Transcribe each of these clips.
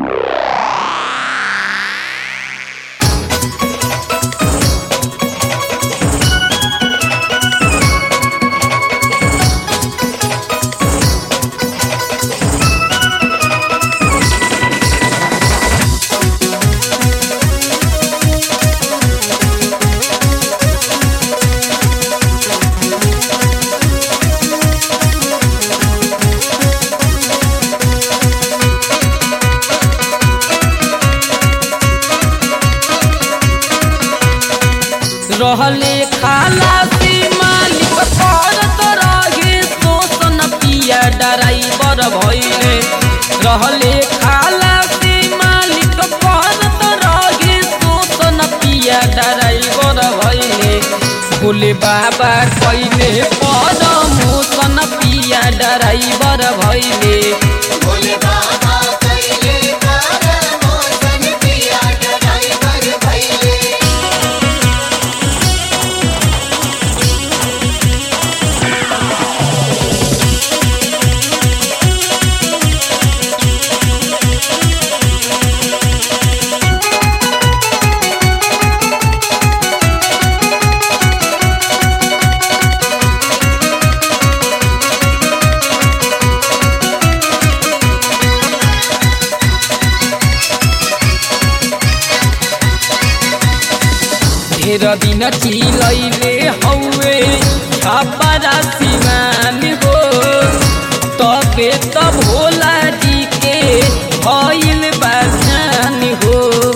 रहले खालासी मालिक करत रहे शोषण पिया ड्राइवर भइले रहले खालासी मालिक करत रहे शोषण पिया ड्राइवर भइले भोले बाबा कइले पर मोसन पिया ड्राइवर भइले भोले बाबा कइले कर मोसन पिया ड्राइवर भइले ढेर दिन चिलैले हौवे छपरा सिमान हो तबे त भोला जी के भइल बाजान हो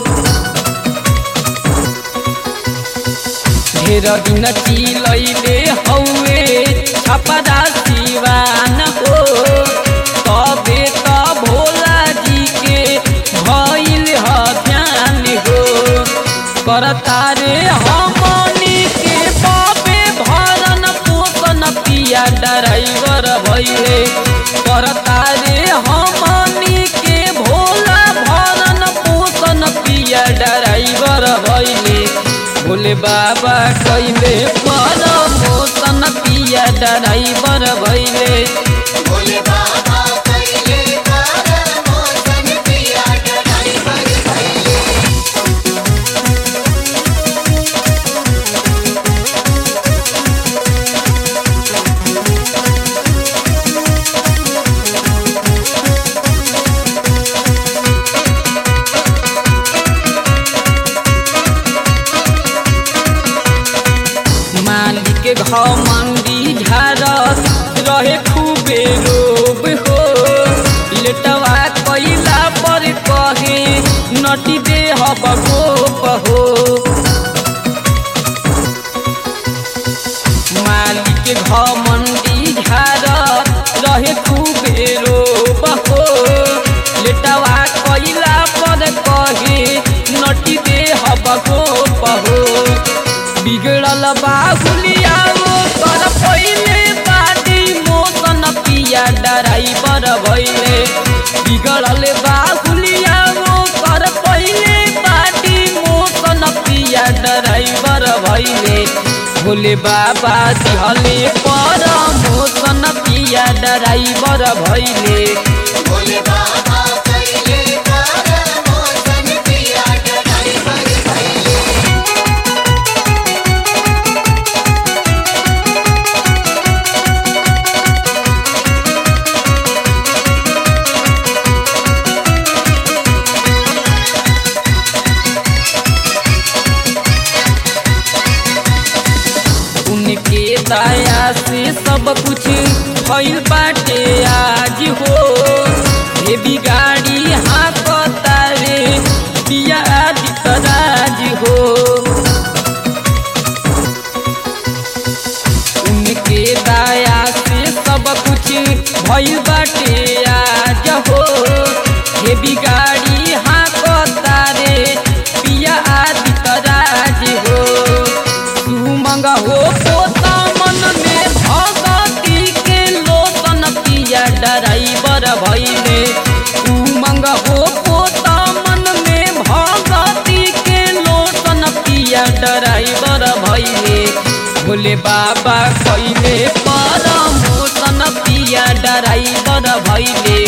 ढेर दिन चिलैले हौवे छपरा सिवान हो तबे त भोला जी के भइल हजान हो करतारे हमनी के बाबे भरन पोषण पिया ड्राइवर भइले करतारे हमनी के भोला भरन पोषण पिया ड्राइवर भइले भोले बाबा कइले पर पोषण पिया ड्राइवर भइले भोले बाबा कइले कर मोसन पिया ड्राइवर भइले मालिक घमंडी झारत रहे खूबे लोभ हो लेटवा कैला पर कहे नटी दे हब गोप हो मालिक घमंडी झारत रहे खूबे लोभ हो लेटवा कैला पर कहे नटी दे हब गोप हो बिगड़ल बाहुलिया वो कर पहिले बाटी मोसन पिया ड्राइवर भइले बिगड़ल बाहुलिया वो कर पहिले बाटी मोसन पिया ड्राइवर भइले भोले बाबा दिहले पर मोसन पिया ड्राइवर भइले भोले बाबा कइले कर मोसन पिया ड्राइवर भइले उनके दया से सब कुछ भइल बाटे आज हो हे बिगाड़ी हाथ तारे दिया आदित राज हो उनके दया से सब कुछ भइल बाटे आज हो हे बिगाड़ी हाथ तारे पिया आदित राज हो सुमंग हो पोता मन में भगती के लोतन पिया ड्राइवर भइले उमंग हो पोता मन में भगती के लोतन पिया ड्राइवर भइले भोले बाबा कइले पर मोसन पिया ड्राइवर भइले